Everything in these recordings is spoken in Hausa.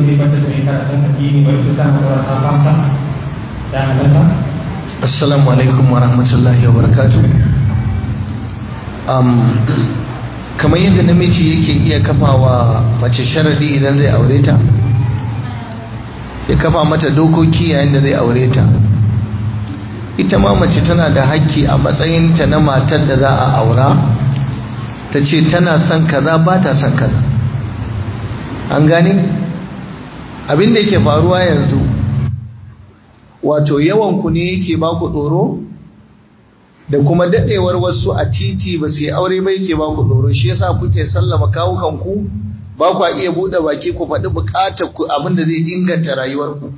zai mata da karatun addini ba ita tana da ta fasa da halatta assalamu alaikum wa rahmatullahi wa barakatu um, kamar yadda namiji yake iya kafa wa mace sharadi idan zai aure ta ya kafa mata dokoki yayin da zai aure ta ita ma mace tana da hakki a matsayinta na matar da za a aura ta ce tana son kaza ba ta son kaza an gane abin da ke faruwa yanzu wato yawan ku ne yake ba ku tsoro da kuma dadewar wasu a titi ba su yi aure ba yake ba ku tsoro shi yasa kuke sallama kawukan ku ba ku iya buɗe baki ku faɗi buƙatar ku abin da zai inganta rayuwarku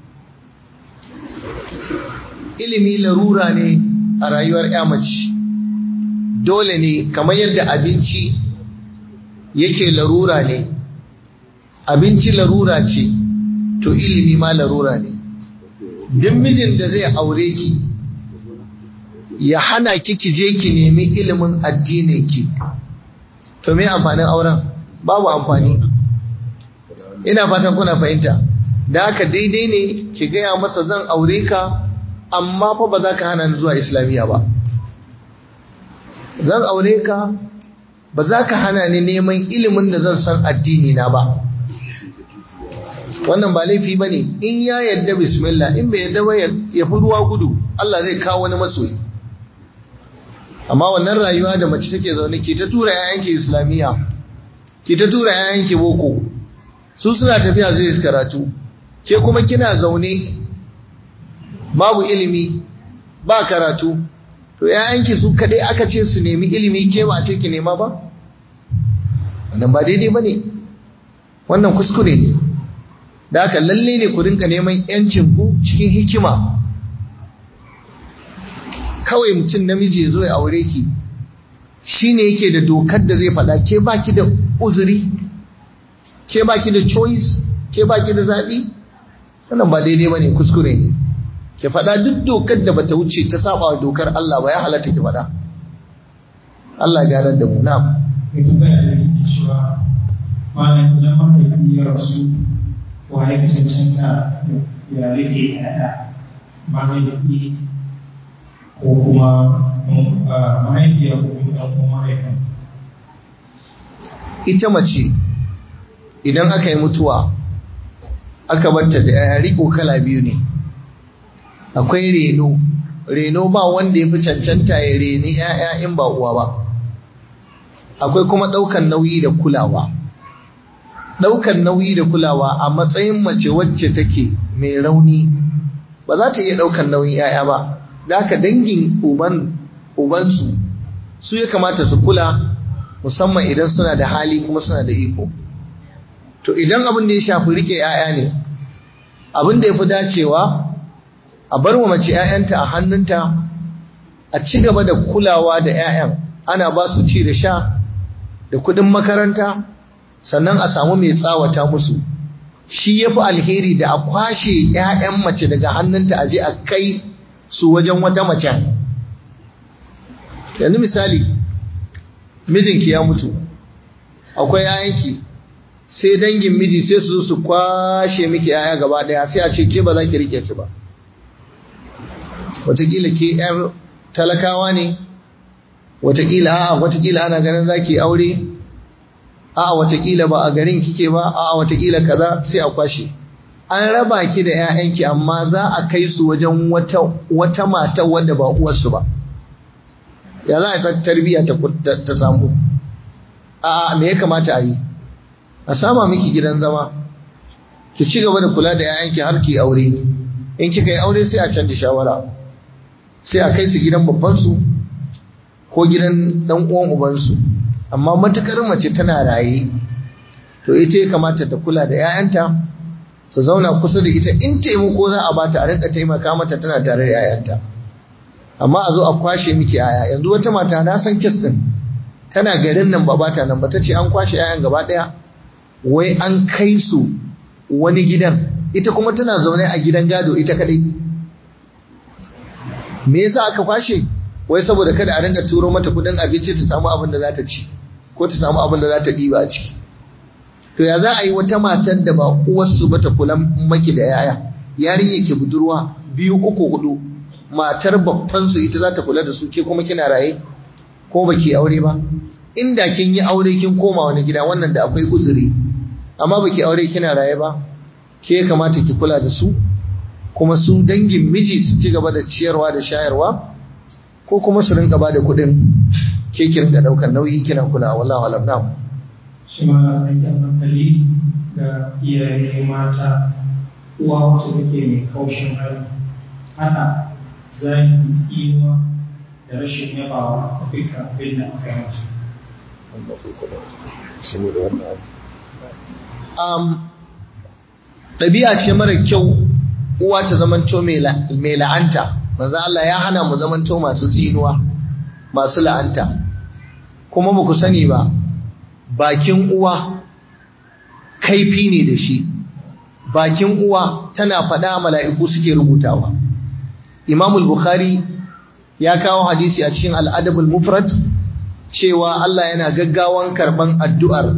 ilimi larura ne a rayuwar ya mace dole ne kamar yadda abinci yake larura ne abinci larura ce to ilimi ma larura ne duk mijin da zai aure ki ya hana ki ki je ki nemi ilimin addinin ki to me amfanin auren babu amfani ina fatan kuna fahimta da haka daidai ne ki gaya masa zan aure ka amma fa ba za ka hana ni zuwa islamiyya ba zan aure ka ba za ka hana ni neman ilimin da zan san addini na ba wannan ba laifi ba ne in ya yadda bismillah in bai yadda ba ya fi ruwa gudu Allah zai kawo wani masoyi amma wannan rayuwa da mace take zaune ke ta tura yayanki islamiyya ke ta tura yayanki boko su suna tafiya zai karatu ke kuma kina zaune babu ilimi ba karatu to yayanki su kadai aka ce su nemi ilimi ke ba ce ki nema ba wannan ba daidai bane wannan kuskure ne da haka lalle ne ku rinka neman yancin ku cikin hikima kawai mutum namiji ya zo ya aure ki shine yake da dokar da zai faɗa ke baki da uzuri ke baki da choice ke baki da zaɓi wannan ba daidai bane kuskure ne ki faɗa duk dokar da bata wuce ta saba wa dokar Allah ba ya halatta ki faɗa Allah ya ganar da mu na mai tambaya da yake cewa malam idan mahaifi ya rasu wa ya fi cancanta ya rike yaya mahaifi ko kuma mahaifiya ko kuma ɗan uwan mahaifin ita mace idan aka yi mutuwa aka barta da yaya riko kala biyu ne akwai reno reno ba wanda ya fi cancanta ya reni ‘ya'ya in ba uwa ba akwai kuma ɗaukan nauyi da kulawa ɗaukan nauyi da kulawa a matsayin mace wacce take mai rauni ba za ta iya ɗaukan nauyin ‘ya'ya ba da haka dangin ubansu su ya kamata su kula musamman idan suna da hali kuma suna da iko to idan abin da ya shafi rike ‘ya'ya ne abin da ya fi dacewa a bar wa mace ‘ya'yanta a hannunta a ci gaba da kulawa da ‘ya'yan ana ba su ci da sha da kudin makaranta sannan a samu mai tsawata musu shi ya fi alheri da a kwashe ‘ya'yan mace daga hannunta a je a kai su wajen wata mace yanzu misali mijinki ya mutu akwai ‘ya'yanki sai dangin miji sai su su kwashe miki ‘ya'ya gaba ɗaya sai a ce ke ba za ki rike su ba watakila ke ‘yar talakawa ne watakila a'a watakila ana ganin zaki aure a'a watakila ba a garin kike ba a'a watakila kaza sai a kwashe an raba ki da ƴaƴanki amma za a kai su wajen wata wata mata wanda ba uwarsu ba ya za a san tarbiyya ta ta samu a'a me ya kamata a yi a sama miki gidan zama ki ci gaba da kula da ƴaƴanki har ki aure in kika yi aure sai a canza shawara sai a kai su gidan babbansu ko gidan dan uwan ubansu amma matukar mace tana raye to ita ya kamata ta kula da 'ya'yanta su zauna kusa da ita in taimako za a bata a rinka taimaka mata tana tare da 'ya'yanta amma a zo a kwashe miki 'ya'ya yanzu wata mata na san kes din tana garin nan ba bata nan ba ta ce an kwashe 'ya'yan gaba daya wai an kai su wani gidan ita kuma tana zaune a gidan gado ita kadai me yasa aka kwashe wai saboda kada a rinka turo mata kudin abinci ta samu abin da za ta ci ko ta samu abin da za ta ɗiba a ciki to ya za a yi wata matar da ba uwarsu ba ta kula maki da yaya yarinya ke budurwa biyu uku hudu matar babban su ita za ta kula da su ke kuma kina raye ko baki aure ba inda kin yi aure kin koma wani gida wannan da akwai uzuri amma baki aure kina raye ba ke kamata ki kula da su kuma su dangin miji su ci gaba da ciyarwa da shayarwa ko kuma su rinka ba da kuɗin ke ki rinka ɗaukar nauyi kina kula wallahu alam na'am shi ma aikin hankali ga iyaye mata uwa wacce take mai kaushin hali hana zaki tsinuwa da rashin yabawa a dukkan abin da aka yi mata um, ɗabi'a ce mara kyau uwa ta zamanto mai la'anta manzo Allah ya hana mu zamanto masu tsinuwa masu la'anta kuma ba ku sani ba bakin uwa kaifi ne da shi bakin uwa tana faɗa mala'iku suke rubutawa imamul bukhari ya kawo hadisi a cikin al'adabul mufrad cewa Allah yana gaggawan karban addu'ar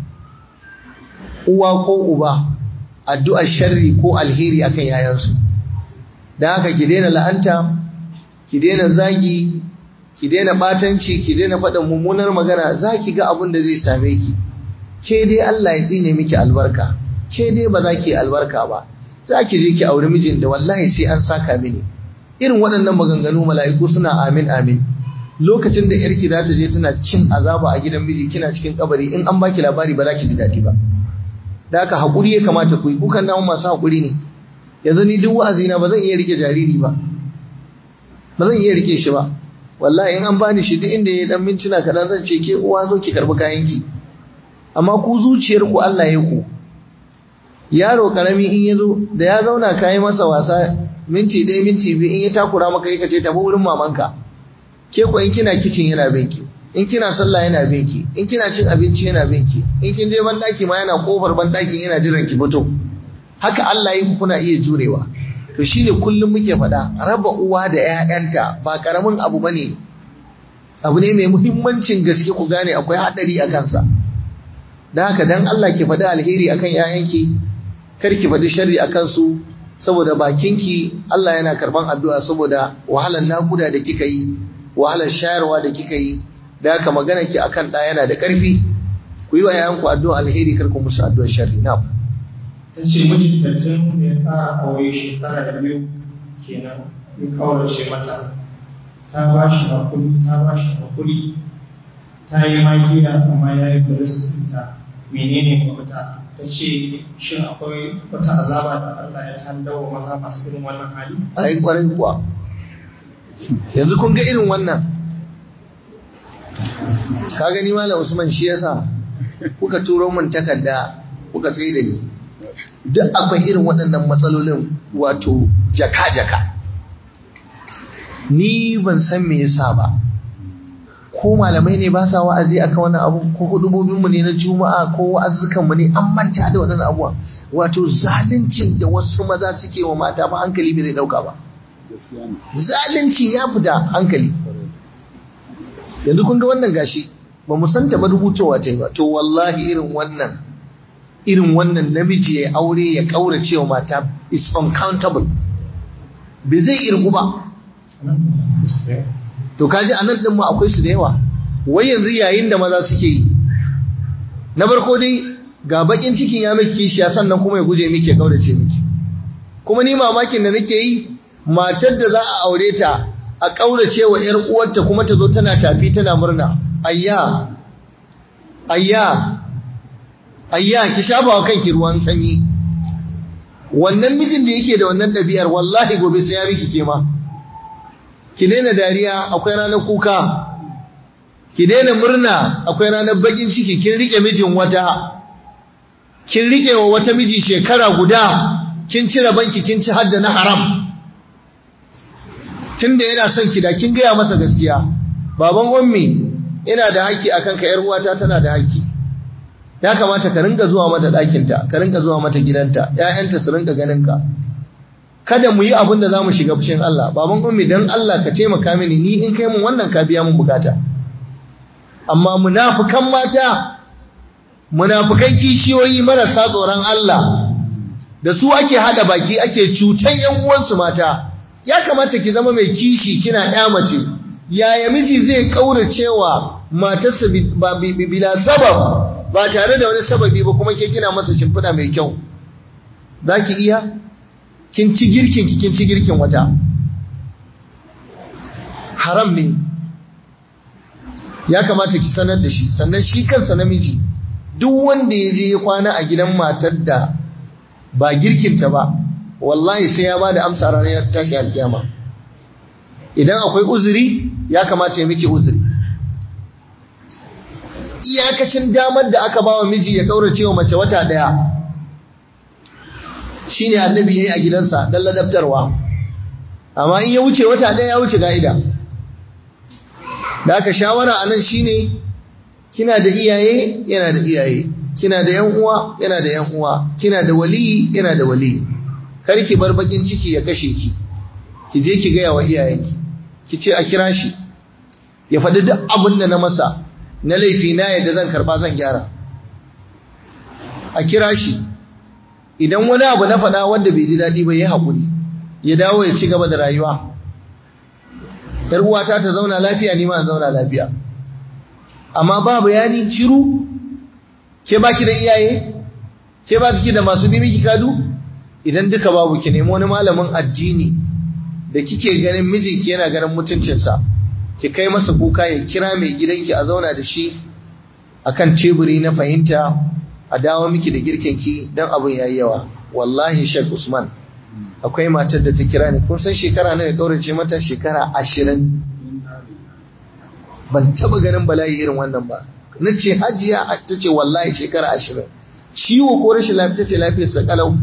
uwa ko uba addu'ar sharri ko alheri akan yayansu da haka ki daina la'anta ki daina zagi ki daina batanci ki daina faɗin mummunar magana za ki ga abin da zai same ki ke dai Allah ya tsine miki albarka ke dai ba za ki albarka ba za ki je ki auri mijin da wallahi sai an saka mini irin waɗannan maganganu mala'iku suna amin amin lokacin da yarki za ta je tana cin azaba a gidan miji kina cikin kabari in an baki labari ba za ki ji daɗi ba da haka haƙuri ya kamata ku yi kukan namu masu haƙuri ne yanzu ni duk wa'azina ba zan iya rike jariri ba ba zan iya rike shi ba wallahi in an bani shi duk inda ya dan mintuna kaɗan zan ce ke uwa zo ki karɓi kayanki amma ku zuciyar ku Allah ya ku yaro karami in ya zo da ya zauna kayi masa wasa minti ɗaya minti biyu in ya takura maka ya ce tafi wurin mamanka ke ko in kina kicin yana binki in kina sallah yana binki in kina cin abinci yana binki in kin je ban daki ma yana kofar ban dakin yana jiran ki fito haka Allah ya kuna iya jurewa to shine kullum muke faɗa raba uwa da ƴaƴanta ba karamin abu bane abu ne mai muhimmancin gaske ku gane akwai hadari a kansa dan haka dan Allah ki faɗi alheri akan ƴaƴanki kar ki faɗi sharri akan su saboda bakinki Allah yana karban addu'a saboda wahalar nakuda da kika yi wahalar shayarwa da kika yi da haka magana ki akan ɗa yana da ƙarfi ku yi wa yayanku addu'a alheri kar ku musu addu'ar sharri na ta ce mijinta tun da ya fara aure shekara da biyu kenan ya kaurace mata ta ba shi hakuri ta ba shi hakuri ta yi magiya amma ya yi buristinta menene mafita ta ce shin akwai wata azaba da Allah ya tandawa maza masu irin wannan hali a yi ƙwarai kuwa yanzu kun ga irin wannan ka gani malam usman shi yasa kuka turo min takarda kuka tsaye da ni duk akwai irin waɗannan matsalolin wato jaka-jaka ni ban san me yasa ba ko malamai ne ba sa wa'azi akan wannan abu ko hudubobin mu ne na juma'a ko wa'azukan mu ne an manta da waɗannan abuwa wato zaluncin da wasu maza suke wa mata ba hankali bai zai dauka ba zalunci ya fita hankali yanzu kun ga wannan gashi ba mu santa ba rubutowa ta yi ba to wallahi irin wannan irin wannan namiji ya aure ya kaura cewa mata is uncountable bai zai irgu ba to kaji a nan mu akwai su da yawa wai yanzu yayin da maza suke yi na farko dai ga bakin cikin ya miki kishiya sannan kuma ya guje miki ya kaurace miki kuma ni mamakin da nake yi matar da za a aure ta a ƙaurace wa ‘yar uwarta kuma ta zo tana tafi tana murna, ayya, ayya, ayya, ki shafa wa kanki ruwan sanyi. Wannan mijin da yake da wannan ɗabi'ar wallahi gobe sai ya miki kema. Ki daina dariya akwai ranar kuka, ki daina murna akwai ranar bakin ciki kin riƙe mijin wata, kin riƙe wa wata miji shekara guda, kin cire banki kin ci hadda na haram. tunda yana son ki da kin gaya masa gaskiya baban ummi ina da haƙƙi akan ka yar uwata tana da haƙƙi ya kamata ka rinka zuwa mata ɗakin ta ka rinka zuwa mata gidanta ƴaƴanta su rinka ganin ka kada mu yi abin da zamu shiga fushin Allah baban ummi dan Allah ka taimaka mini ni in kai mun wannan ka biya mun bukata amma munafikan mata munafukan kishiyoyi marasa tsoron Allah da su ake hada baki ake cutan yan uwansu mata ya kamata ki zama mai kishi kina ya mace yaya miji zai kauracewa matarsa bila sabab ba tare da wani sababi ba kuma ke kina masa shimfiɗa mai kyau zaki iya kin ci girkin ki kin ci girkin wata haram ne ya kamata ki sanar da shi sannan shi kansa namiji duk wanda ya je ya kwana a gidan matar da ba girkinta ba wallahi sai ya ba da amsa ranar tashi alkiyama idan akwai uzuri ya kamata ya miki uzuri iyakacin damar da aka bawa miji ya kaurace wa mace wata daya shine annabi yayi a gidansa dan ladabtarwa amma in ya wuce wata daya ya wuce ga'ida da aka shawara anan shine kina da iyaye yana da iyaye kina da yan uwa yana da yan uwa kina da wali yana da wali kar ki bar bakin ciki ya kashe ki ki je ki gaya wa iyayenki ki ce a kira shi ya faɗi duk abin da na masa na laifi na yadda zan karba zan gyara a kira shi idan wani abu na faɗa wanda bai ji daɗi ba ya haƙuri ya dawo ya ci gaba da rayuwa ‘yar uwata ta zauna lafiya ni ma zauna lafiya amma ba bayani shiru ke baki da iyaye ke ba ki da masu bi miki kadu idan duka babu ki nemi wani malamin addini da kike ganin mijinki yana ganin mutuncinsa ki kai masa kuka ya kira mai gidanki a zauna da shi akan teburi na fahimta a dawo miki da girkinki don abin yayi yawa wallahi Sheikh Usman akwai matar da ta kira ni kun san shekara nawa ya kaurace mata shekara ashirin ban taba ganin bala'i irin wannan ba na ce hajiya ta ce wallahi shekara ashirin ciwo ko rashin lafiya ta ce lafiyarsa kalau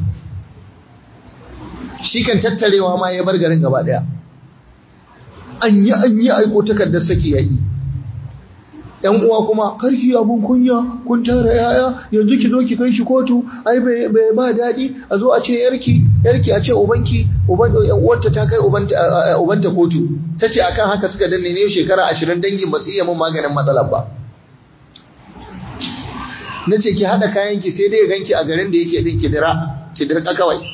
shi kan tattarewa ma ya bar garin gaba daya an yi an yi aiko takardar saki ya yi ‘yan uwa kuma karki abun kunya kun tara yaya yanzu ki zo ki kai shi kotu ai bai ba daɗi a zo a ce yarki yarki a ce ubanki uwanta ta kai ubanta kotu ta ce akan haka suka danne ne shekara ashirin dangin ba su iya mun maganin matsalar ba na ce ki haɗa kayanki sai dai ganki a garin da yake ɗin kidira kidira kawai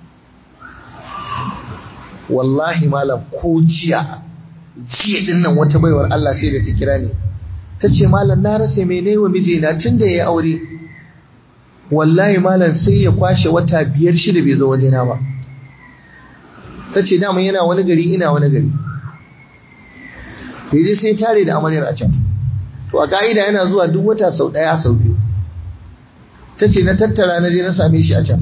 wallahi malam ko jiya jiya din nan wata baiwar Allah sai da ta kira ni ta ce malam na rasa mene wa mijina tun da ya aure wallahi malam sai ya kwashe wata biyar shida bai zo wajena ba ta ce dama yana wani gari ina wani gari daidai sai tare da amaryar a can to a ka'ida yana zuwa duk wata sau ɗaya sau biyu ta ce na tattara na je na same shi a can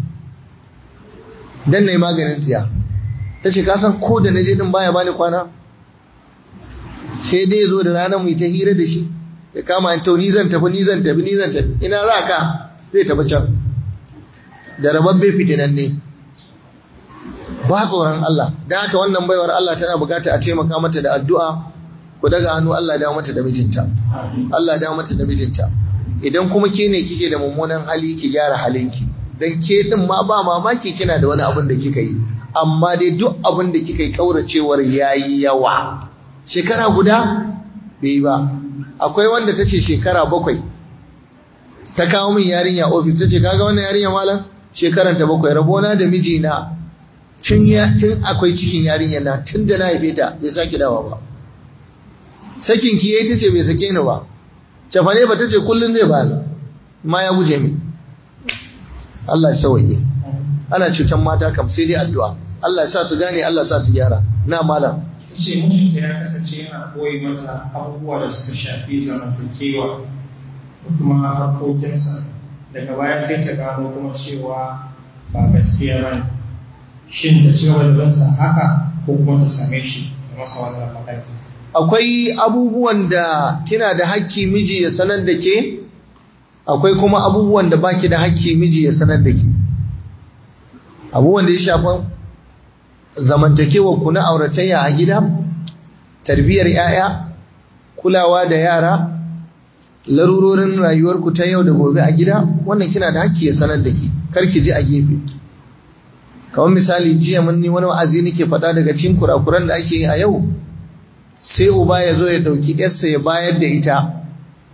dan na yi maganin tiya ta ce kasan ko da na je din baya bani kwana sai dai zo da ranar mu ta hira da shi ya kama in to ni zan tafi ni zan tafi ni zan tafi ina za ka zai tafi can da rababbe fitinan ne ba tsoron Allah don haka wannan baiwar Allah tana bukata a taimaka mata da addu'a ku daga hannu Allah ya dawo mata da mijinta Allah ya dawo mata da mijinta idan kuma ke ne kike da mummunan hali ki gyara halinki dan ke din ma ba mamaki kina da wani abin da kika yi amma dai duk abin da kika yi kauracewar yayi yawa shekara guda bai yi ba akwai wanda ta ce shekara bakwai ta kawo min yarinya ofis ta ce kaga wannan yarinya malam shekaran ta bakwai rabona da mijina tun tun akwai cikin yarinya na tun da na haife ta bai sake dawa ba sakin ki yayi tace bai sake ni ba cafane ba tace kullun zai bani ma ya guje min Allah ya sauke ana cutan mata kam sai dai addu'a Allah ya sa su gane Allah ya sa su gyara na malam ce mutunta ya kasance yana koyi mata abubuwa da suka shafi zamantakewa da kuma harkokinsa daga baya sai ta gano kuma cewa ba gaskiya ba ne shin ta ci gaba da bansa haka ko kuma ta same shi da masa wannan magana akwai abubuwan da kina da hakki miji ya sanar da ke akwai kuma abubuwan da baki da hakki miji ya sanar da ke abubuwan da ya shafa zamantakewa ku na auratayya a gida tarbiyyar 'ya'ya kulawa da yara larurorin rayuwarku ta yau da gobe a gida wannan kina da hakki ya sanar da ke karki ji a gefe kamar misali jiya mun ni wani wa'azi nake faɗa daga cikin kurakuran da ake yi a yau sai uba ya zo ya ɗauki yarsa ya bayar da ita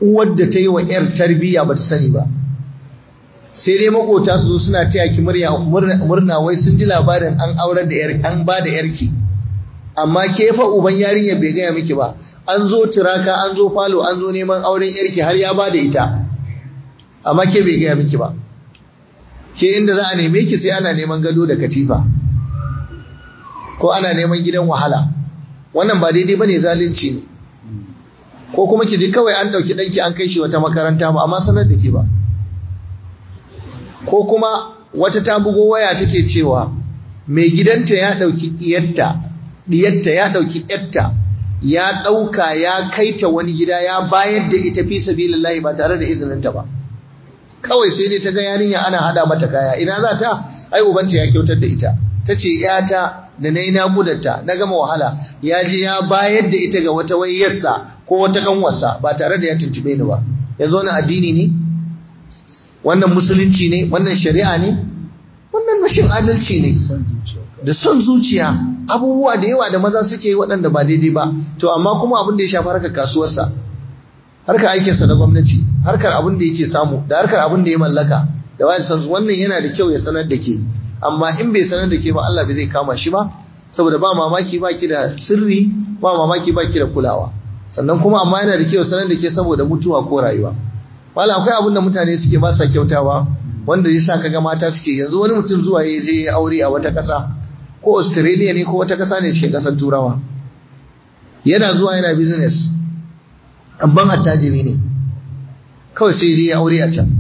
uwar da ta yi wa ‘yar tarbiyya ba ta sani ba sai dai makota su zo suna taya ki murna wai sun ji labarin an aurar da ‘yar an ba da ‘yarki amma ke fa uban yarinyar bai gaya miki ba an zo turaka an zo falo an zo neman auren ‘yarki har ya ba da ita amma ke bai gaya miki ba ke inda za a neme ki sai ana neman gado da katifa ko ana neman gidan wahala wannan ba daidai bane zalunci ne ko kuma ki ji kawai an dauki danki an kai shi wata makaranta ba amma sanar da ke ba ko kuma wata ta bugo waya take cewa mai gidanta ya dauki diyarta diyarta ya dauki yarta ya dauka ya kaita wani gida ya bayar da ita fi sabilillahi ba tare da izininta ba kawai sai dai ta ga yarinya ana hada mata kaya ina za ta ai ubanta ya kyautar da ita ta ce yata da na yi naƙudarta na gama wahala ya je ya bayar da ita ga wata wayyarsa ko wata kanwarsa ba tare da ya tuntube ni ba yanzu wani addini ne wannan musulunci ne wannan shari'a ne wannan rashin adalci ne da son zuciya abubuwa da yawa da maza suke yi waɗanda ba daidai ba to amma kuma abin da ya shafi harkar kasuwarsa harkar aikinsa na gwamnati harkar abin da yake samu da harkar abin da ya mallaka da wani san wannan yana da kyau ya sanar da ke amma in bai sanar da ke ba Allah bai zai kama shi ba saboda ba mamaki ba ki da sirri ba mamaki ba ki da kulawa sannan kuma amma yana da kyau sanar da ke saboda mutuwa ko rayuwa wala akwai abin da mutane suke ba sa kyautawa wanda ya sa kaga mata suke yanzu wani mutum zuwa ya je aure a wata ƙasa ko Australia ne ko wata ƙasa ne cikin ƙasar Turawa yana zuwa yana business abban attajiri ne kawai sai je ya aure a can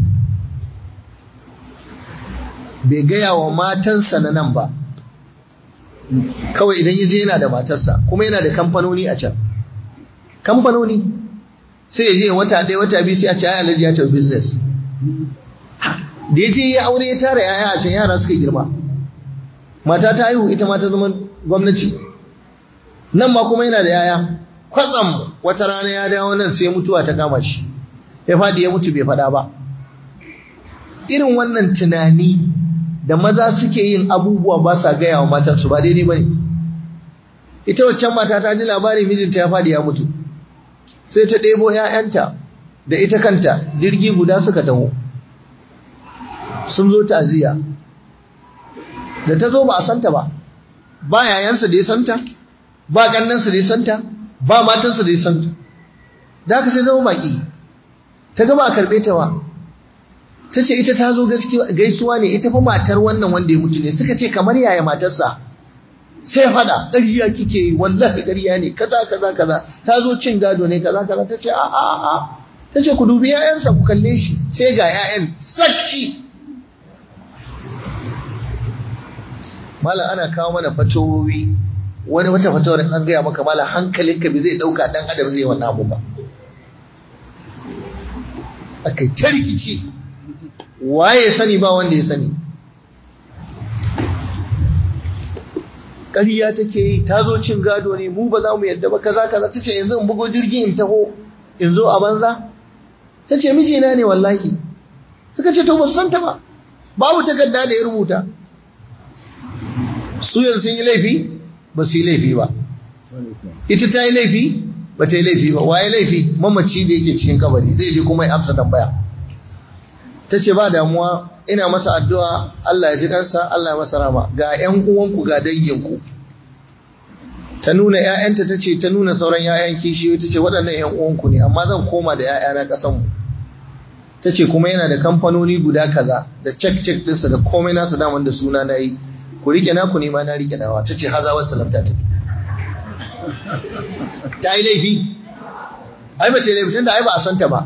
bai gaya wa matansa na nan ba kawai idan ya je yana da matarsa kuma yana da kamfanoni a can kamfanoni sai ya je wata ɗaya wata biyu sai a ce ya alaji ya tafi business da ya je ya aure ya tara yaya a can yara suka girma mata ta haihu ita ma ta zama gwamnati nan ma kuma yana da yaya kwatsam wata rana ya dawo nan sai mutuwa ta kama shi ya faɗi ya mutu bai faɗa ba irin wannan tunani da maza suke yin abubuwa ba sa gaya wa matansu ba daidai ba ne ita waccan mata ta ji labarin mijinta ya faɗi ya mutu sai ta ɗebo ‘ya'yanta da ita kanta jirgi guda suka taho sun zo ta'aziyya da ta zo ba a santa ba ba yayansa da ya santa ba ƙannansa da ya santa ba matansa da ya santa da haka sai zama baƙi ta gaba a karɓe ta wa ta ce ita ta zo gaisuwa ne ita fa matar wannan wanda ya mutu ne suka ce kamar yaya matarsa sai fada ƙarya kike yi wallahi ƙarya ne kaza kaza kaza ta zo cin gado ne kaza kaza ta ce a a a ta ce ku dubi ƴaƴansa ku kalle shi sai ga ƴaƴan sakci malam ana kawo mana fatowi wani wata fatawar an gaya maka malam hankalinka bai zai ɗauka ɗan adam zai wannan abu ba akai ta rikici waye sani ba wanda ya sani ƙarya take yi ta zo cin gado ne mu ba za mu yadda ba kaza kaza ta ce yanzu in bugo jirgin in taho in zo a banza ta ce mijina ne wallahi suka ce to ba su santa ba babu takarda da ya rubuta su yanzu sun yi laifi ba su yi laifi ba ita ta yi laifi ba ta yi laifi ba waye laifi mamaci da yake cikin kabari zai je kuma ya amsa tambaya ta ce ba damuwa ina masa addu'a Allah ya ji kansa Allah ya masa rama ga ‘yan uwanku ga danginku ta nuna ‘ya'yanta ta ce ta nuna sauran ‘ya'yan kishiyoyi ta ce waɗannan ‘yan uwanku ne amma zan koma da ‘ya'yana ƙasanmu ta ce kuma yana da kamfanoni guda kaza da cek-cek ɗinsa da komai nasa daman da suna na yi ku rike naku ne ma na rike nawa ta ce haza wasu lamta ta ta yi laifi ai ba ce laifi tun da ai ba a santa ba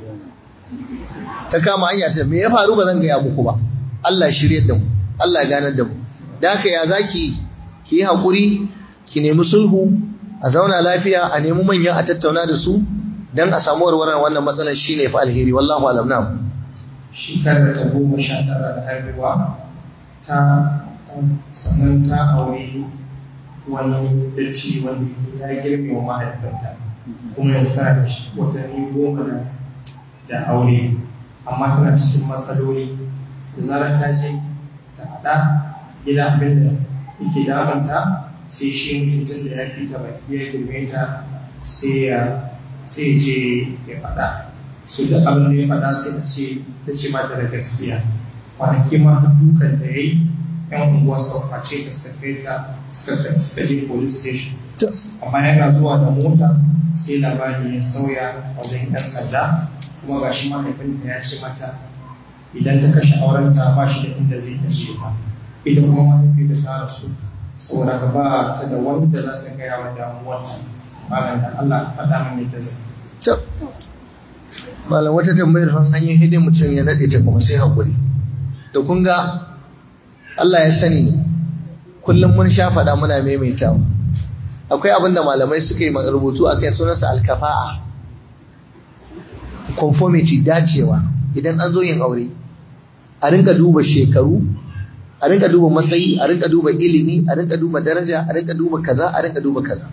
ta kama hanya ta me ya faru ba zan gaya muku ba Allah shirye da mu Allah ganar da mu da haka ya zaki ki yi hakuri ki nemi sulhu a zauna lafiya a nemi manyan a tattauna da su dan a samu warwarar wannan matsalar shine fa alheri wallahu alam na shekarar ta goma sha tara da haihuwa ta sannan ta aure wani datti wanda ya girme wa mahaifinta kuma ya sa da watanni goma da aure amma tana cikin matsaloli da zarar ta je ta haɗa gida abin da yake damanta sai shi mutum da ya fi ta baki ya girme ta sai ya sai je ya faɗa su da abin da ya faɗa sai ta ce ta ce mata da gaskiya kwanaki ma har dukan da ya yi yan unguwa sau face ta suka kai ta suka je police station amma yana zuwa da mota sai labari ya sauya wajen yan sanda kuma ga shi mahaifinta ya ce mata idan ta kashe aurenta ba shi da inda zai kashe ta ita kuma mahaifinta ta rasu saboda ka ba ta da wanda za ta gaya wa damuwarta malam da Allah faɗa min yadda zai malam wata tambayar fan an yi hidin mutum ya naɗe ta kuma sai haƙuri da kun ga Allah ya sani kullum mun sha faɗa muna maimaitawa akwai abin da malamai suka yi rubutu a kai sunansa alkafa'a conformity dacewa idan an zo yin aure a rinka duba shekaru a rinka duba matsayi a rinka duba ilimi a rinka duba daraja a rinka duba kaza a rinka duba kaza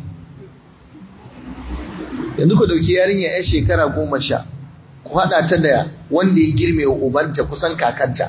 yanzu ku dauki yarinya yar shekara goma sha ku haɗa ta da wanda ya girme wa ubanta kusan kakanta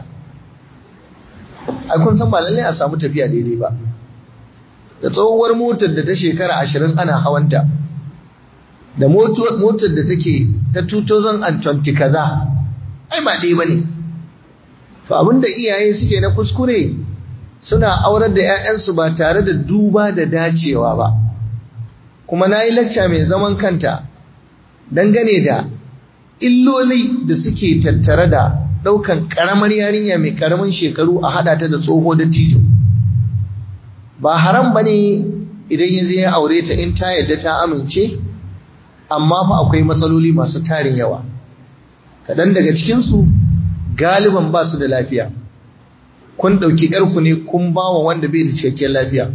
ai kun san ba lallai a samu tafiya daidai ba da tsohuwar motar da ta shekara ashirin ana hawanta da motar da take ta 2020 kaza ai ba ɗaya ba ne to abinda iyaye suke na kuskure suna aurar da 'ya'yansu ba tare da duba da dacewa ba kuma na yi lacca mai zaman kanta dangane da illoli da suke tattare da ɗaukan ƙaramar yarinya mai ƙaramin shekaru a haɗa ta da tsoho da tito ba haram ba ne idan ya zai aure ta in ta yadda ta amince amma fa akwai matsaloli masu tarin yawa kaɗan daga cikinsu galiban ba su da lafiya kun ɗauki ‘yarku ne kun ba wa wanda bai da cikakken lafiya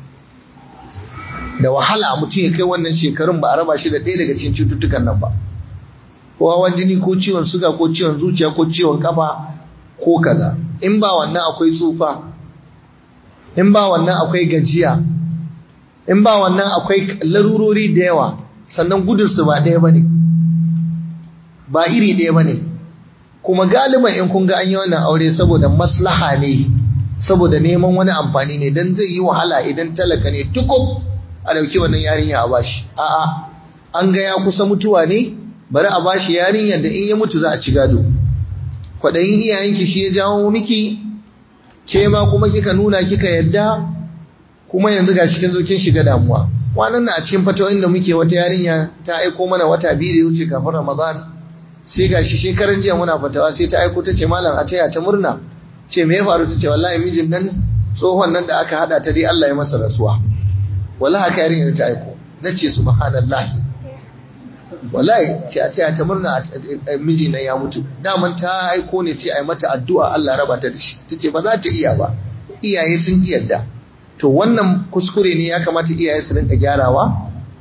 da wahala mutum ya kai wannan shekarun ba a raba shi da ɗaya daga cikin cututtukan nan ba ko hawan jini ko ciwon suga ko ciwon zuciya ko ciwon kafa ko kaza in ba wannan akwai tsufa in ba wannan akwai gajiya in ba wannan akwai larurori da yawa sannan gudunsu ba ɗaya ba ne ba iri ɗaya ba ne kuma galiban in kun ga an yi wannan aure saboda maslaha ne saboda neman wani amfani ne don zai yi wahala idan talaka ne tukub a ɗauki wannan yarinya a bashi a'a an ga ya kusa mutuwa ne bari a bashi yarinyar da in ya mutu za a ci gado kwaɗayin iyayenki shi ya jawo miki ke ma kuma kika nuna kika yadda kuma yanzu ga cikin zo kin shiga damuwa wannan na a cikin fatawoyin da muke wata yarinya ta aiko mana wata biyu da ya wuce kafin ramadan sai ga shi shekaran jiya muna fatawa sai ta aiko ta ce malam a taya ta murna ce me ya faru ta ce wallahi mijin nan tsohon nan da aka hada ta dai Allah ya masa rasuwa wallahi haka yarinya ta aiko nace subhanallahi wallahi ce a taya ta murna miji na ya mutu daman ta aiko ne ce ai mata addu'a Allah raba ta da shi tace ba za ta iya ba iyaye sun yarda to wannan kuskure ne ya kamata iyaye su rinka gyarawa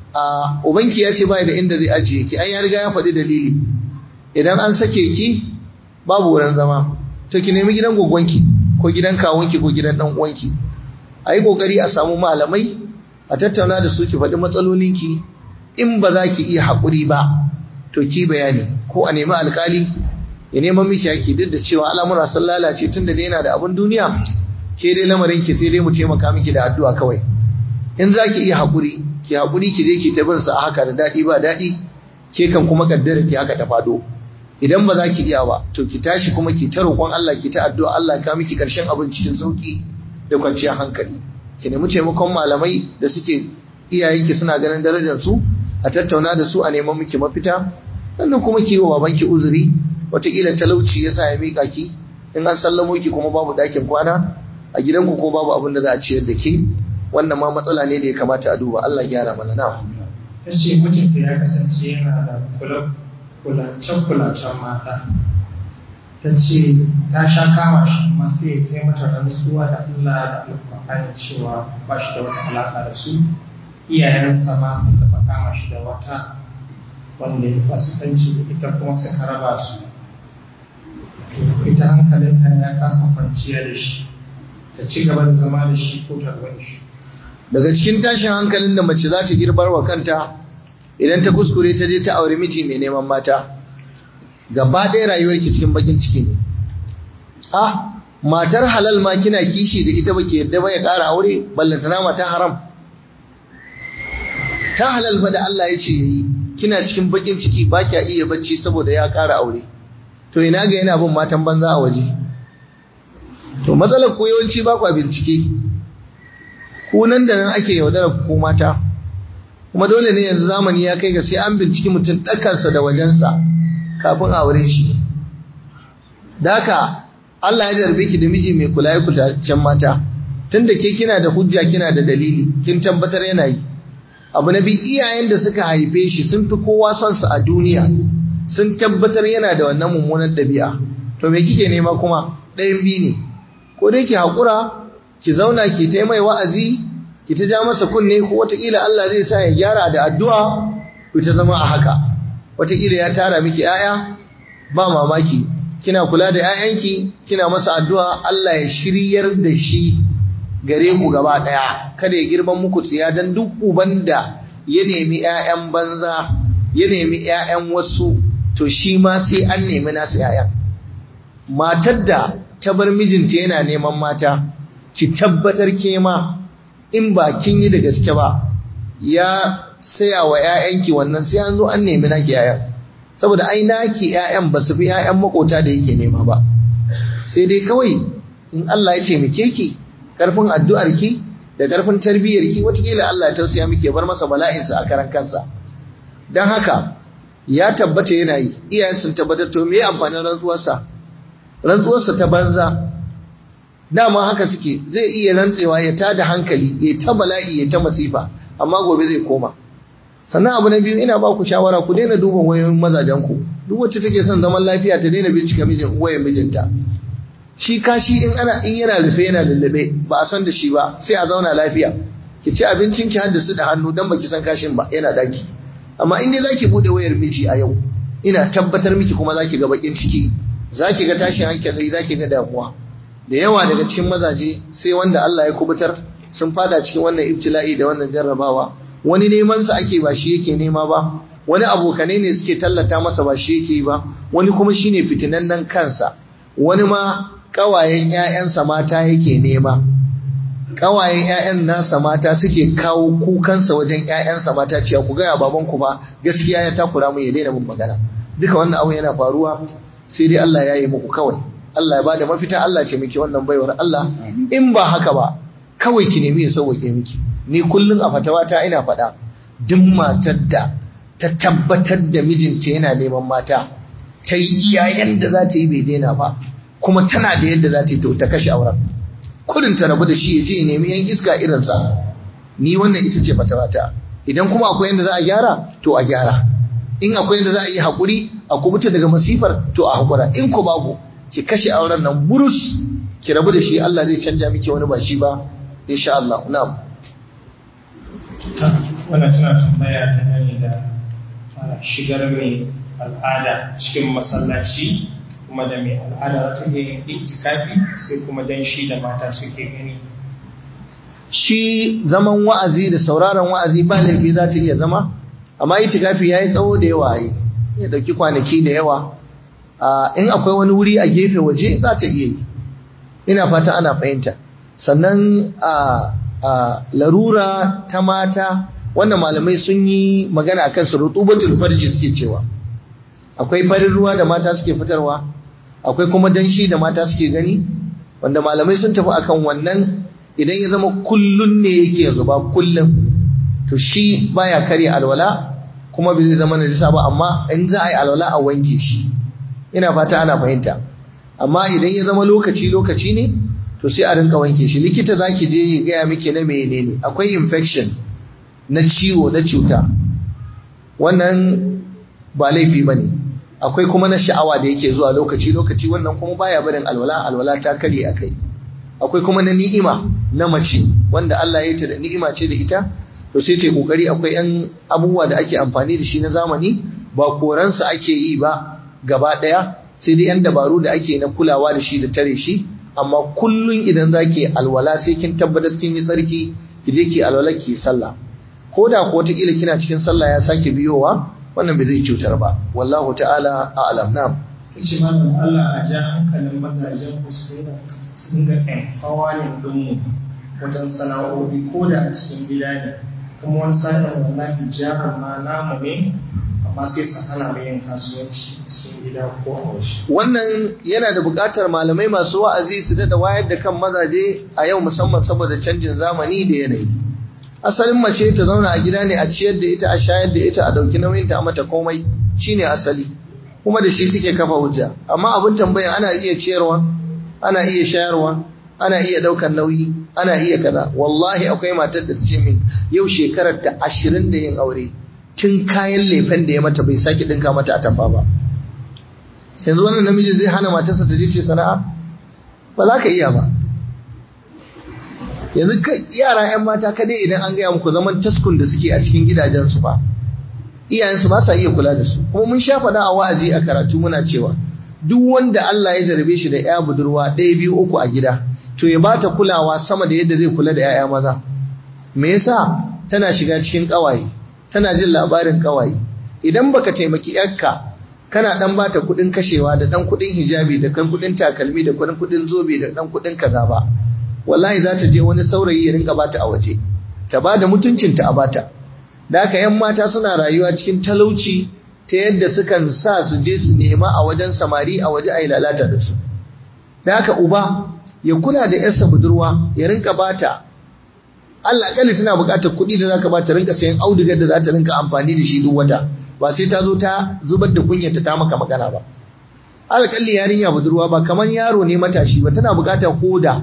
a ubanki ya ce bai da inda zai ajiye ki an ya riga ya faɗi dalili idan an sake ki babu wurin zama to ki nemi gidan goggonki ko gidan kawunki ko gidan dan uwanki a yi kokari a samu malamai a tattauna da su ki faɗi matsalolinki in ba za ki iya haƙuri ba to ki bayani ko a nemi alkali ya neman miki yaki duk da cewa al'amura sun lalace tun da yana da abin duniya ke dai lamarin ki sai dai mu taimaka miki da addu'a kawai in za ki iya haƙuri ki haƙuri ki je ki ta bin sa a haka da daɗi ba daɗi ke kan kuma kaddara ki haka ta fado idan ba za ki iya ba to ki tashi kuma ki ta roƙon Allah ki ta addu'a Allah ka miki ƙarshen abin cikin sauki da kwanciyar hankali ki nemi taimakon malamai da suke iyayenki suna ganin darajar su a tattauna da su a neman miki mafita sannan kuma ki yi wa babanki uzuri wataƙila talauci ya sa ya miƙa ki in an sallamo ki kuma babu ɗakin kwana a gidanku ko babu abin da za a ciyar da ke wannan ma matsala ne da ya kamata a duba Allah gyara mana na ta ce mijinta ya kasance yana da kulacen-kulacen mata ta ce ta sha kama shi amma sai ta yi mata rantsuwa da Allah da alƙur'ani cewa ba shi da wata alaƙa da su iyayensa ma sun taɓa kama shi da wata wanda ya fasikanci da ita kuma suka raba su ita hankalinta ya kasa kwanciya da shi ta ci gaba da zama da shi ko ta da shi daga cikin tashin hankalin da mace za ta girbar wa kanta idan ta kuskure ta je ta aure miji mai neman mata gaba ɗaya rayuwarki cikin bakin ciki ne ah matar halal ma kina kishi da ita baki yadda ba ya ƙara aure ballantana mata haram ta halal fa da Allah ya ce yayi kina cikin bakin ciki ba kya iya bacci saboda ya ƙara aure to ina ga yana bin matan banza a waje to matsalar ku yawanci ba kwa bincike ku nan da nan ake yaudarar ku mata kuma dole ne yanzu zamani ya kai ga sai an binciki mutum ɗakansa da wajensa kafin aure shi da haka Allah ya jarbe ki da miji mai kula ya kutacen mata tunda ke kina da hujja kina da dalili kin tabbatar yana yi abu na bi iyayen da suka haife shi sun fi kowa son su a duniya sun tabbatar yana da wannan mummunar ɗabi'a to me kike nema kuma ɗayan biyu ne ko dai ki haƙura ki zauna ki ta mai wa'azi ki ta ja masa kunne ko wataƙila Allah zai sa ya gyara da addu'a ku ta zama a haka wataƙila ya tara miki ‘ya'ya ba mamaki kina kula da ‘ya'yanki kina masa addu'a Allah ya shiryar da shi gare ku gaba ɗaya kada ya girman muku tsiya don duk uban da ya nemi ‘ya'yan banza ya nemi ‘ya'yan wasu to shi ma sai an nemi nasu ‘ya'yan matar da ta bar mijinta yana neman mata ki tabbatar ke ma in ba kin yi da gaske ba ya saya wa ‘ya'yanki wannan sai an zo an nemi naki ‘ya'yan saboda ai naki ‘ya'yan ba su fi ‘ya'yan makota da yake nema ba sai dai kawai in Allah ya taimake ki karfin addu'arki da karfin tarbiyyarki watakila Allah ya tausaya miki ya bar masa bala'insa a karan kansa don haka ya tabbata yana yi iyayen sun tabbatar to me amfanin rantsuwarsa rantsuwarsa ta banza dama haka suke zai iya rantsewa ya tada hankali ya ta bala'i ya ta masifa amma gobe zai koma sannan abu na biyu ina ba ku shawara ku daina duban wayoyin mazajenku duk wacce take son zaman lafiya ta daina bincika mijin wayan mijinta shi kashi in ana in yana rufe yana lullube ba a san da shi ba sai a zauna lafiya ki ci abincin ki haddasu da hannu dan baki san kashin ba yana daki amma in dai zaki bude wayar miji a yau ina tabbatar miki kuma zaki ga bakin ciki zaki ga tashin hankali zaki ga damuwa da yawa daga cikin mazaje sai wanda Allah ya kubutar sun fada cikin wannan ibtila'i da wannan jarrabawa wani neman sa ake ba shi yake nema ba wani abokanai ne suke tallata masa ba shi yake ba wani kuma shine fitinannen kansa wani ma kawayen ƴaƴansa mata yake nema kawayen ƴaƴan nasa mata suke kawo kukansa wajen ƴaƴansa mata cewa ku gaya babanku ba gaskiya ya takura mu ya daina mun magana duka wannan abu yana faruwa sai dai Allah ya yi muku kawai Allah ya bada mafita Allah ce miki wannan baiwar Allah in ba haka ba kawai ki nemi ya sauwake miki ni kullun a fatawata ina faɗa duk matar da ta tabbatar da mijinta yana neman mata ta yi iyayen da za ta yi bai daina ba kuma tana da yadda za ta yi to ta kashe auren kudin ta rabu da shi ya je ya nemi yan iska irinsa ni wannan ita ce fatawata idan kuma akwai yadda za a gyara to a gyara in akwai yadda za a yi haƙuri a kubuta daga masifar to a haƙura in ko babu ki kashe auren nan burus ki rabu da shi Allah zai canja miki wani ba shi ba insha Allah na'am wannan tana tambaya ta gani da shigar mai al'ada cikin masallaci kuma da mai al'ada za ta iya yin itikafi sai kuma dan shi da mata suke gani shi zaman wa'azi da sauraron wa'azi ba laifi za ta iya zama amma itikafi yayi tsawo da yawa yi ya dauki kwanaki da yawa in akwai wani wuri a gefe waje za ta iya yi ina fata ana fahimta sannan a larura ta mata wannan malamai sun yi magana akan su rutubatul farji suke cewa akwai farin ruwa da mata suke fitarwa akwai kuma danshi da mata suke gani wanda malamai sun tafi akan wannan idan ya zama kullun ne yake zuba kullun to shi baya kare alwala kuma bai zai zama najisa ba amma in za a yi alwala a wanke shi ina fata ana fahimta amma idan ya zama lokaci lokaci ne to sai a rinka wanke shi likita zaki je ya gaya miki na menene akwai infection na ciwo na cuta wannan ba laifi bane akwai kuma na sha'awa da yake zuwa lokaci lokaci wannan kuma baya barin alwala alwala ta kare akai akwai kuma na ni'ima na mace wanda Allah ya yi ta da ni'ima ce da ita to sai ta yi kokari akwai yan abubuwa da ake amfani da shi na zamani ba koransa ake yi ba gaba daya sai dai yan dabaru da ake na kulawa da shi da tare shi amma kullun idan zaki alwala sai kin tabbatar kin yi tsarki ki je ki alwala ki sallah ko da ko ta kila kina cikin sallah ya sake biyowa wannan bai zai cutar ba wallahu ta'ala a'lam na'am ce malam Allah a ja hankalin mazajen ku su dinga empowering dinmu wajen sana'o'i ko da a cikin gida ne kuma wani sa'in wallahi jarin ma namu ne amma sai su hana mu yin kasuwanci cikin gida ko a waje wannan yana da buƙatar malamai masu wa'azi su daɗa wayar da kan mazaje a yau musamman saboda canjin zamani da yanayi asalin mace ta zauna a gida ne a ciyar da ita a shayar da ita a ɗauki nauyinta a mata komai shine asali kuma da shi suke kafa hujja amma abin tambaya ana iya ciyarwa ana iya shayarwa ana iya ɗaukar nauyi ana iya kaza wallahi akwai matar da ta ce min yau shekarar ta ashirin da yin aure tun kayan lefen da ya mata bai sake ɗinka mata a tamfa ba yanzu wannan namijin zai hana matarsa ta je ce sana'a ba za ka iya ba yanzu yara 'yan mata kadai idan an gaya muku zaman taskun da suke a cikin gidajensu ba iyayensu ba sa iya kula da su kuma mun sha faɗa a wa'azi a karatu muna cewa duk wanda Allah ya jarabe shi da ya budurwa ɗaya biyu uku a gida to ya bata kulawa sama da yadda zai kula da 'ya'ya maza me yasa tana shiga cikin ƙawaye tana jin labarin ƙawaye idan baka taimaki 'yarka kana dan bata kuɗin kashewa da dan kuɗin hijabi da kan kuɗin takalmi da kuɗin kuɗin zobe da dan kuɗin kaza ba wallahi za ta je wani saurayi ya rinka bata a waje ta bada mutuncinta a bata da haka yan mata suna rayuwa cikin talauci ta yadda sukan sa su je su nema a wajen samari a waje a yi lalata da su da haka uba ya kula da yarsa budurwa ya rinka bata Allah kalli tana buƙatar kuɗi da zaka bata rinka sayan audugar da za ta rinka amfani da shi duk wata ba sai ta zo ta zubar da kunyarta ta maka magana ba alƙalli yarinya budurwa ba kamar yaro ne matashi ba tana buƙatar koda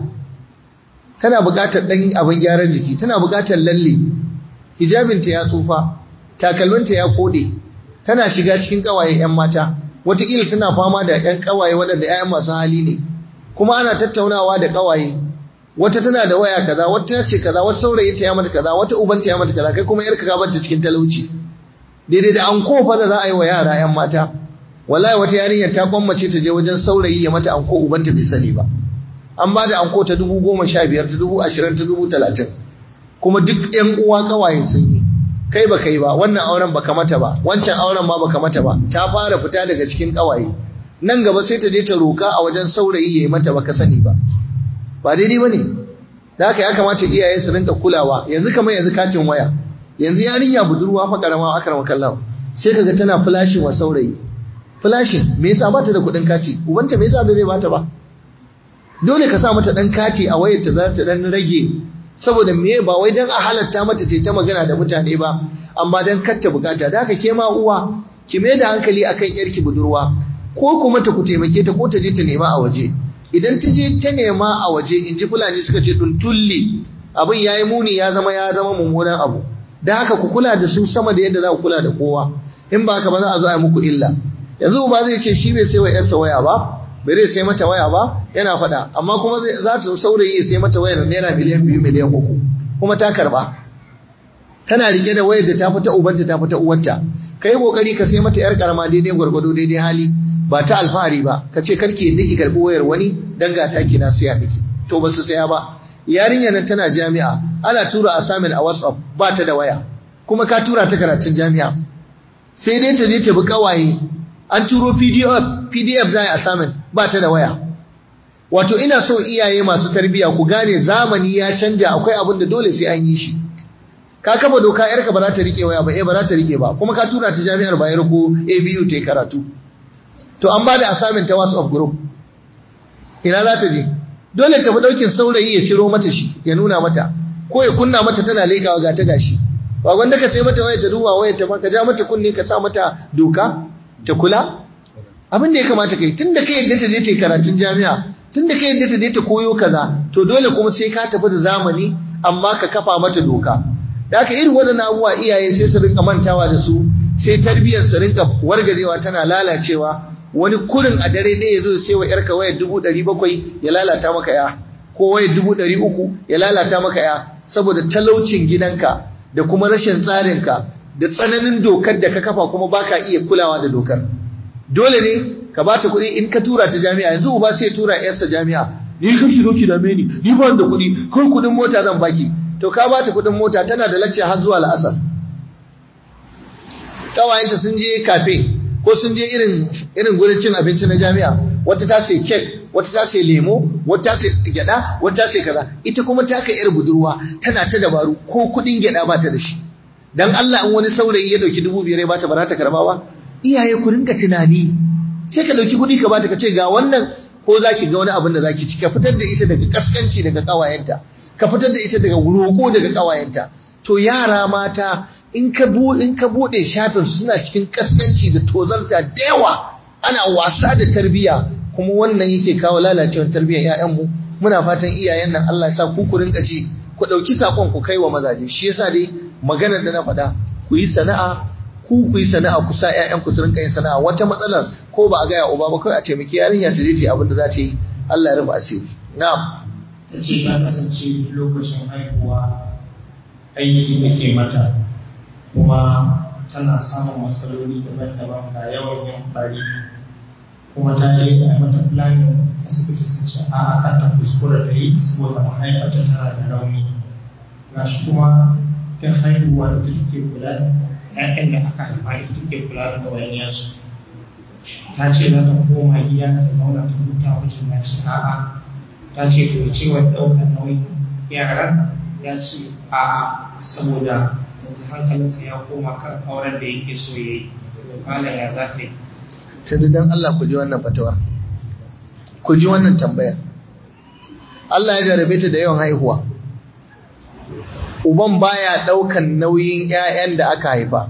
tana buƙatar ɗan abin gyaran jiki tana buƙatar lalle hijabinta ya tsufa takalminta ya kode tana shiga cikin ƙawaye 'yan mata wataƙila tana fama da 'yan ƙawaye waɗanda 'ya'yan masu hali ne kuma ana tattaunawa da ƙawaye wata tana da waya kaza wata ce kaza wata saurayi ta ya mata kaza wata ubanta ya mata kaza kai kuma yarka ka banta cikin talauci daidai da anko fa da za a yi wa yara 'yan mata wallahi wata yarinyar ta kwammace ta je wajen saurayi ya mata anko ubanta bai sani ba an ba da anko ta dubu goma sha biyar ta dubu ashirin ta dubu talatin kuma duk yan uwa kawaye sun yi kai ba kai ba wannan auren baka mata ba wancan auren ma baka mata ba ta fara fita daga cikin kawaye nan gaba sai ta je ta roka a wajen saurayi ya yi mata baka sani ba ba daidai ba ne da haka ya kamata iyaye su rinka kulawa yanzu kamar yanzu katin waya yanzu yarinya budurwa fa karama akrama kallahu sai kaga tana flashing wa saurayi flashing me yasa bata da kudin kati ubanta me yasa bai zai bata ba dole ka sa mata dan kati a wayar ta za ta dan rage saboda me ba wai dan a halatta mata ta ta magana da mutane ba amma dan katta bukata da haka ke ma uwa ki mai da hankali akan yarki budurwa ko kuma ta ku taimake ta ko ta je ta nema a waje idan ta je ta nema a waje in ji fulani suka ce dun tulli abin yayi muni ya zama ya zama mummunan abu da haka ku kula da su sama da yadda za ku kula da kowa in ba haka ba za a zo a yi muku illa yanzu ba zai ce shi bai sai wa yarsa waya ba bai zai sai mata waya ba yana faɗa amma kuma za ta saurayi ya sai mata wayar naira miliyan biyu miliyan uku kuma ta karba tana rike da wayar da ta fita ubanta ta fita uwarta kai kokari ka sai mata yar karama daidai gwargwado daidai hali ba ta alfahari ba ka ce karki yadda ki karbi wayar wani dan ga taki na siya miki to ba su saya ba yarinya nan tana jami'a ana tura assignment a WhatsApp ba ta da waya kuma ka tura ta karatun jami'a sai dai ta je ta bi kawaye an turo PDF PDF za a assignment ba ta da waya wato ina so iyaye masu tarbiya ku gane zamani ya canja akwai abin da dole sai an yi shi ka kafa doka yarka ba za ta rike waya ba eh ba za ta rike ba kuma ka tura ta jami'ar Bayero ko ABU ta yi karatu to an ba da assignment ta WhatsApp group ina za ta je dole ta fi daukin saurayi ya ciro mata shi ya nuna mata ko ya kunna mata tana leƙawa ga ta gashi ba wanda ka sai mata waya ta duba wayar ta ba ka ja mata kunne ka sa mata doka ta kula abin da ya kamata kai tunda kai yadda ta je ta yi karatun jami'a tunda kai yadda ta je ta koyo kaza to dole kuma sai ka tafi da zamani amma ka kafa mata doka da haka irin waɗannan abubuwa iyaye sai su rinka mantawa da su sai tarbiyyar su rinka wargajewa tana lalacewa wani kurin a dare ɗaya ya zo sai wa yarka wayar dubu ɗari bakwai ya lalata maka ya ko wayar dubu ɗari uku ya lalata maka ya saboda talaucin gidanka da kuma rashin tsarinka da tsananin dokar da ka kafa kuma baka iya kulawa da dokar dole ne ka ba ta kuɗi in ka tura ta jami'a yanzu uba sai tura yarsa jami'a ni kan ki zo ki dame ni ni ba da kuɗi kai kuɗin mota zan baki to ka ba ta kuɗin mota tana da lacce har zuwa la'asar kawayenta sun je kafe ko sun je irin irin gurin cin abinci na jami'a wata ta sai kek wata ta sai lemo wata ta sai gyada wata ta sai kaza ita kuma ta kai yar budurwa tana ta dabaru ko kuɗin gyada ba ta da shi dan Allah in wani saurayi ya dauki dubu biyar ya bata ba za ta karba ba iyaye ku rinka tunani sai ka dauki kuɗi ka bata ka ce ga wannan ko za ki ga wani abin da za ki ci ka fitar da ita daga kaskanci daga kawayenta ka fitar da ita daga roƙo daga kawayenta to yara mata in ka bu in ka bude shafin suna cikin kaskanci da tozarta da yawa ana wasa da tarbiyya kuma wannan yake kawo lalacewar tarbiyyar ƴaƴanmu muna fatan iyayen nan Allah ya sa ku ku rinka ci ku dauki sakon ku kai wa mazaje shi yasa dai maganar da na faɗa ku yi sana'a ku ku yi sana'a ku sa ƴaƴan ku su rinka yin sana'a wata matsalar ko ba a gaya uba ba kai a taimaki yarinya ta je ta yi abin da za ta yi Allah ya rufe asiri na'am ta ce ta kasance lokacin haihuwa aiki nake mata kuma tana samun matsaloli daban-daban ga yawan yin bari kuma ta je da mata planning asibiti sun ce a aka ta kuskura da yi saboda mahaifata tana da rauni ga shi kuma ta haihuwa da take kula da ‘ya'yan da aka haifa da take kula da ɗawainiyarsu ta ce za ta koma gida ta zauna ta huta wajen na ce a'a ta ce to cewa ɗaukar nauyin yaran ya ce a'a saboda yanzu hankalinsa ya koma kan auren da yake so ya yi malam ya za ta yi tunda dan Allah ku ji wannan fatawa ku ji wannan tambayar Allah ya jarabe ta da yawan haihuwa uban baya daukan nauyin ƴaƴan da aka haifa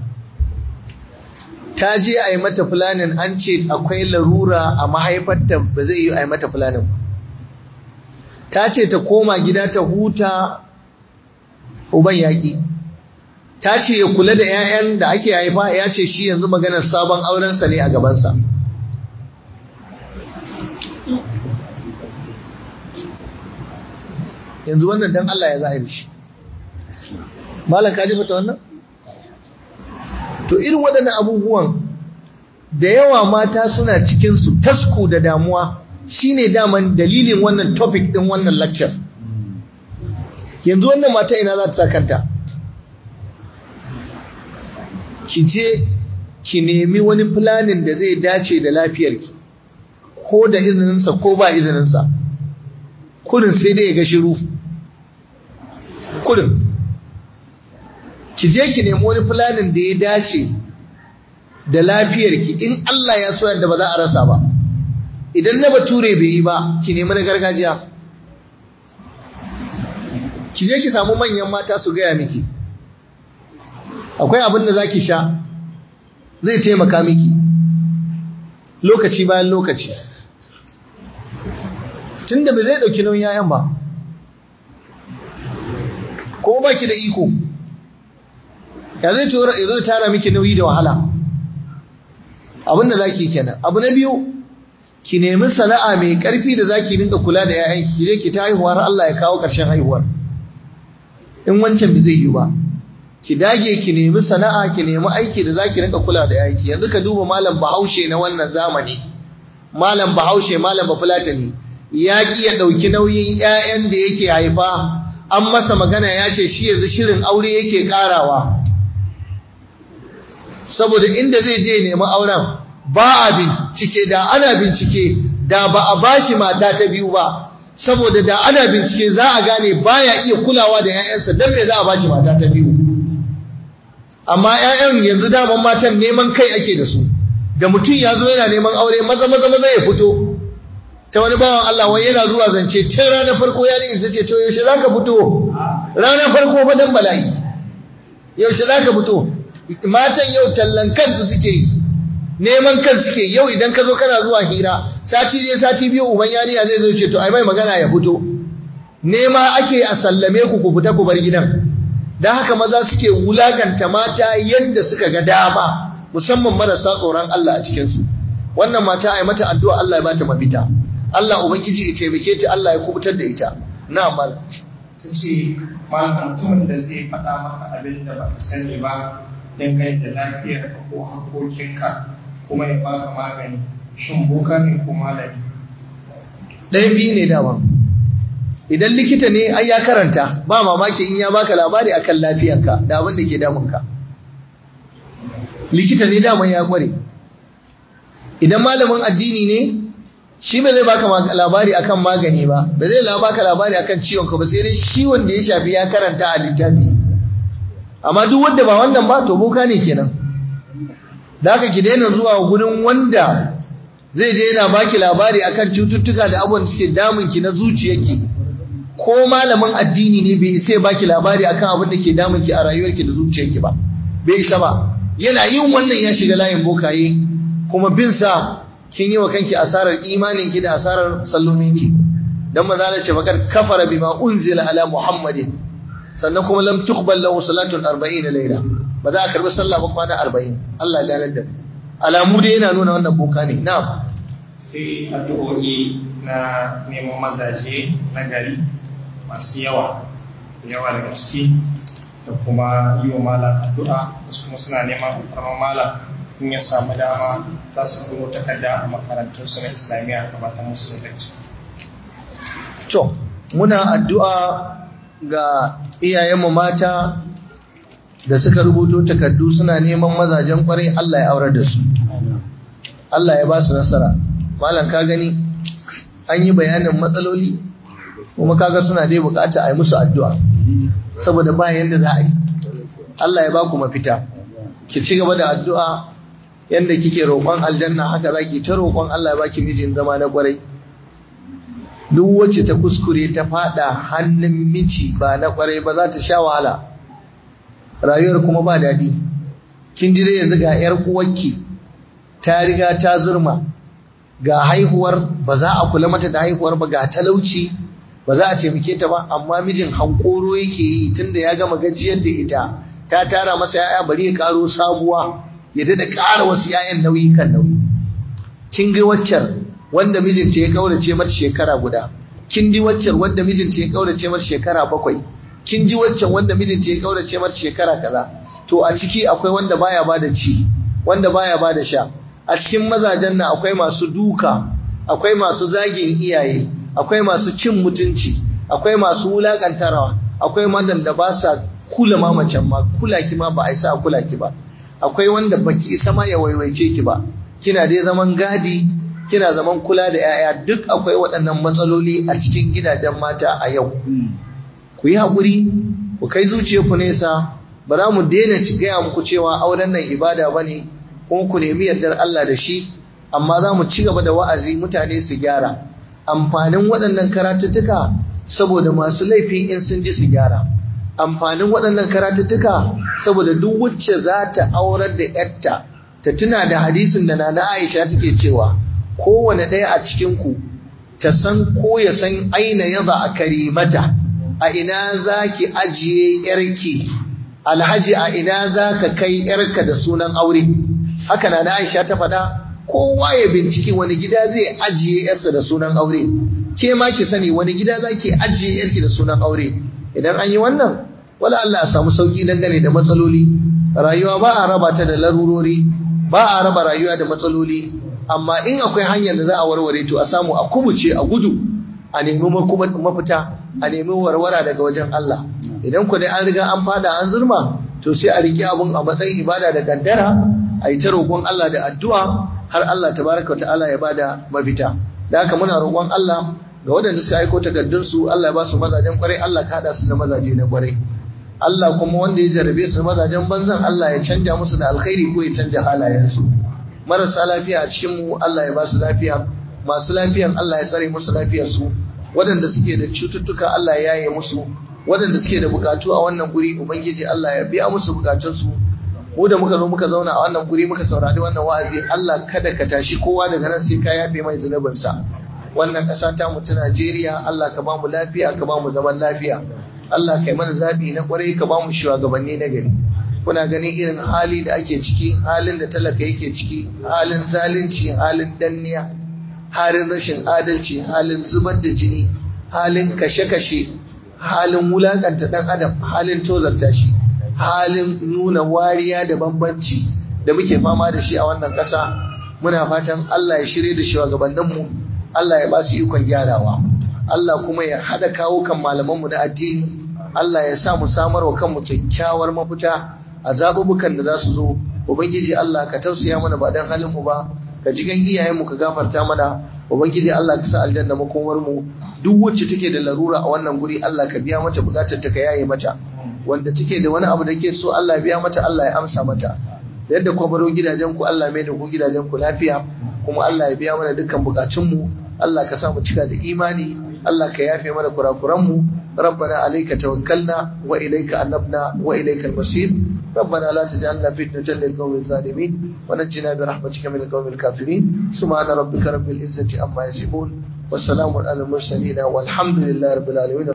ta je a yi mata fulanin an ce akwai larura a mahaifarta ba zai yi a yi mata fulanin ba ta ce ta koma gida ta huta uban yaƙi ta ce ya kula da 'ya'yan da ake haifa ya ce shi yanzu maganar sabon aurensa ne a gabansa yanzu wannan dan Allah ya za a yi shi malam ka jifata wannan to irin waɗannan abubuwan da yawa mata suna cikinsu tasku da damuwa shine daman dalilin wannan topic ɗin wannan lecture yanzu wannan mata ina za ta sa kanta ki je ki nemi wani planin da zai dace da lafiyarki ko da izininsa ko ba izininsa kudin sai dai ya ga shiru kudin ki je ki nemi wani planin da ya dace da lafiyarki in Allah ya so yadda ba za a rasa ba idan na bature bai yi ba ki nemi na gargajiya ki je ki samu manyan mata su gaya miki akwai abin da zaki sha zai taimaka miki lokaci bayan lokaci tunda ba zai dauki nauyin yayan ba ko baki da iko ya zai tura ya zo tara miki nauyi da wahala abin da zaki kenan abu na biyu ki nemi sana'a mai karfi da zaki dinga kula da yayan ki je ki ta haihuwar Allah ya kawo karshen haihuwar in wancan bai zai yi ba ki dage ki nemi sana'a ki nemi aiki da zaki rinka kula da aiki yanzu ka duba malam Bahaushe na wannan zamani malam Bahaushe malam Bafulatani ya ki ya dauki nauyin ƴaƴan da yake haifa an masa magana ya ce shi yanzu shirin aure yake karawa saboda inda zai je nemi auren ba a bincike da ana bincike da ba a bashi mata ta biyu ba saboda da ana bincike za a gane baya iya kulawa da ƴaƴansa dan me za a bashi mata ta biyu amma ƴaƴan yanzu daman matan neman kai ake da su da mutum ya zo yana neman aure maza maza maza ya fito ta wani bawan Allah wai yana zuwa zance tun ranar farko ya ne ce to yaushe zaka fito ranar farko fa dan bala'i yaushe zaka fito matan yau tallan kansu suke yi neman kan suke yau idan ka zo kana zuwa hira sati ne sati biyu uban yariya zai zo ce to ai mai magana ya fito nema ake a sallame ku ku fita ku bar gidan dan haka maza suke wulakanta mata yadda suka ga dama musamman marasa tsoron Allah a cikin su wannan mata ai mata addu'a Allah ya bata mafita Allah ubangiji ya taimake ta Allah ya kubutar da ita na mal ta ce malam mutumin da zai faɗa maka abin da baka sani ba dangane da lafiyarka ko hakokinka kuma ya baka magani shin boka ne ko malami ɗayan biyu ne dama idan likita ne ai ya karanta ba mamaki in ya baka labari akan lafiyarka da abin da ke damunka likita ne dama ya kware idan malamin addini ne shi ba zai baka labari akan magani ba ba zai baka labari akan ciwon ka ba sai dai ciwon da ya shafi ya karanta a littafi amma duk wanda ba wannan ba to boka ne kenan da haka ki daina zuwa gurin wanda zai je yana baki labari akan cututtuka da abubuwan da suke damun ki na zuciyarki ko malamin addini ne bai isa ya baki labari akan abin da ke damun ki a rayuwarki da zuciyarki ba bai isa ba yana yin wannan ya shiga layin bokaye kuma bin sa kin yi wa kanki asarar imanin ki da asarar sallolin ki dan manzo Allah ce bakar kafara bima unzila ala muhammadin sannan kuma lam tuqbal lahu salatun 40 layla ba za a karbi sallah ba kwana 40 Allah ya ganar da alamu dai yana nuna wannan boka ne na'am sai addu'o'i na neman mazaje na gari masu yawa yawa daga ciki da kuma yi wa malam addu'a wasu kuma suna neman alfarman malam in ya samu dama za su turo takarda a makarantunsu na islamiyya a matan musu lokaci. to muna addu'a ga iyayenmu mata da suka rubuto takardu suna neman mazajen kwarai Allah ya aurar da su Allah ya ba su nasara malam ka gani an yi bayanin matsaloli kuma kaga suna dai bukata a yi musu addu'a saboda ba yanda za a yi Allah ya ba ku mafita ki ci gaba da addu'a yanda kike roƙon aljanna haka zaki ta roƙon Allah ya baki mijin zama na kwarai duk wacce ta kuskure ta fada hannun miji ba na kwarai ba za ta sha wahala rayuwar kuma ba daɗi kin ji dai yanzu ga yar uwarki ta riga ta zurma ga haihuwar ba za a kula mata da haihuwar ba ga talauci ba za a taimake ta ba amma mijin hankoro yake yi tunda ya gama gajiyar da ita ta tara masa yaya bari ya karo sabuwa ya da ƙara wasu yayan nauyi kan nauyi kin ga waccar wanda mijinta ya kaurace mata shekara guda kin ji waccar wanda mijinta ya kaurace mata shekara bakwai kin ji waccan wanda mijinta ya kaurace mata shekara kaza to a ciki akwai wanda baya bada ci wanda baya bada sha a cikin mazajen nan akwai masu duka akwai masu zagin iyaye akwai masu cin mutunci akwai masu wulakantarawa akwai madan da ba sa kula ma macen ma kula ki ma ba a isa kula ki ba akwai wanda baki isa ma ya waiwaice ki ba kina dai zaman gadi kina zaman kula da 'ya'ya duk akwai waɗannan matsaloli a cikin gidajen mata a yau ku yi haƙuri ku kai zuciyarku nesa ba za mu daina ci gaya muku cewa auren nan ibada ba ne kuma ku nemi yardar Allah da shi amma za mu ci gaba da wa'azi mutane su gyara amfanin waɗannan karatuttuka saboda masu laifi in sun ji su gyara amfanin waɗannan karatuttuka saboda duk wacce za ta aurar da yarta ta tuna da hadisin da na Aisha take cewa kowane ɗaya a cikinku ta san ko ya san aina yaza a karimata a ina za ki ajiye yarki alhaji a ina za ka kai yarka da sunan aure haka na aisha ta faɗa kowa ya binciki wani gida zai ajiye yarsa da sunan aure ke ma ki sani wani gida za ki ajiye yarki da sunan aure idan an yi wannan wala Allah a samu sauki dangane da matsaloli rayuwa ba a raba ta da larurori ba a raba rayuwa da matsaloli amma in akwai hanyar da za a warware to a samu a kubuce a gudu a nemi mafita a nemi warwara daga wajen Allah idan ku dai an riga an fada an zurma to sai a riƙe abun a matsayin ibada da gaddara a yi ta roƙon Allah da addu'a har Allah tabaraka ta'ala ya bada mafita da haka muna roƙon Allah ga waɗanda suka aiko takardun su Allah ya ba su mazajen kwarai Allah ka hada su da mazaje na kwarai Allah kuma wanda ya jarabe su mazajen banzan Allah ya canja musu da alkhairi ko ya canja halayensu marasa lafiya a cikin mu Allah ya ba su lafiya masu lafiyan Allah ya tsare musu lafiyar su waɗanda suke da cututtuka Allah ya yaye musu waɗanda suke da bukatu a wannan guri ubangiji Allah ya biya musu bukatunsu mu da muka zo muka zauna a wannan guri muka saurari wannan wa'azi Allah kada ka tashi kowa daga nan sai ka yafe mai zunubinsa wannan ƙasa ta mu ta Najeriya Allah ka ba mu lafiya ka ba mu zaman lafiya Allah kai mana zabi na kwarai ka ba mu shugabanni na gari kuna ganin irin hali da ake ciki halin da talaka yake ciki halin zalunci halin danniya halin rashin adalci halin zubar da jini halin kashe-kashe halin wulakanta dan adam halin tozarta shi halin nuna wariya da bambanci da muke fama da shi a wannan ƙasa muna fatan Allah ya shirye da shugabanninmu Allah ya ba su ikon gyarawa Allah kuma ya haɗa kawo kan malamanmu na addini Allah ya sa mu samar wa kanmu kyakkyawar mafita a zaɓuɓɓukan da za su zo ubangiji Allah ka tausaya mana ba dan halin mu ba ka ji gan iyayenmu ka gafarta mana ubangiji Allah ka sa aljanna makomar mu duk wacce take da larura a wannan guri Allah ka biya mata bukatar ta ka yaye mata wanda take da wani abu da ke so Allah ya biya mata Allah ya amsa mata yadda ku baro gidajen ku Allah mai da ku gidajen ku lafiya kuma Allah ya biya mana dukkan bukatun mu Allah ka sa mu cika da imani Allah ka yafe mana kurakuran mu ربنا عليك توكلنا وإليك أنبنا وإليك المصير ربنا لا تجعلنا فتنة للقوم الظالمين ونجنا برحمتك من القوم الكافرين سبحان ربك رب العزة عما يصفون والسلام على المرسلين والحمد لله رب العالمين